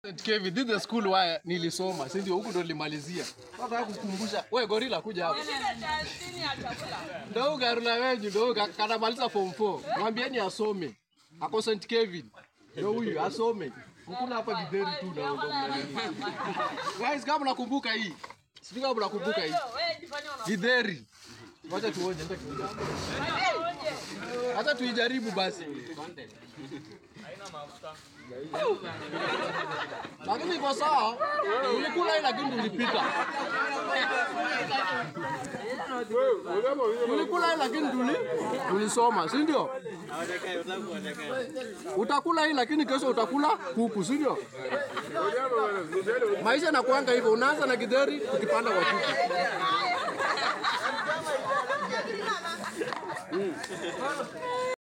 St. Kevin, this is the school where nilisoma, si ndio? Huku ndo nilimalizia. Nataka kukumbusha, wewe gorila kuja hapa. Ndio huyu garula wenyu ndio huyu ka- kanamaliza form 4. Mwambieni asome. Ako St. Kevin. Ndio huyu asome. Ukula hapa githeri tu na ndo mnanini. Guys, kama mnakumbuka hii. Sijui kama mnakumbuka hii. Githeri. Wacha tuone ndio kidogo. Acha tuijaribu basi. Lakini iko sawa. Ulikula hii lakini ulipita. Ulikula hii lakini tuli tulisoma, si ndio? Utakula hii lakini kesho utakula kuku, si ndio? Maisha yanakuanga hivyo, unaanza na githeri ukipanda kwa kuku.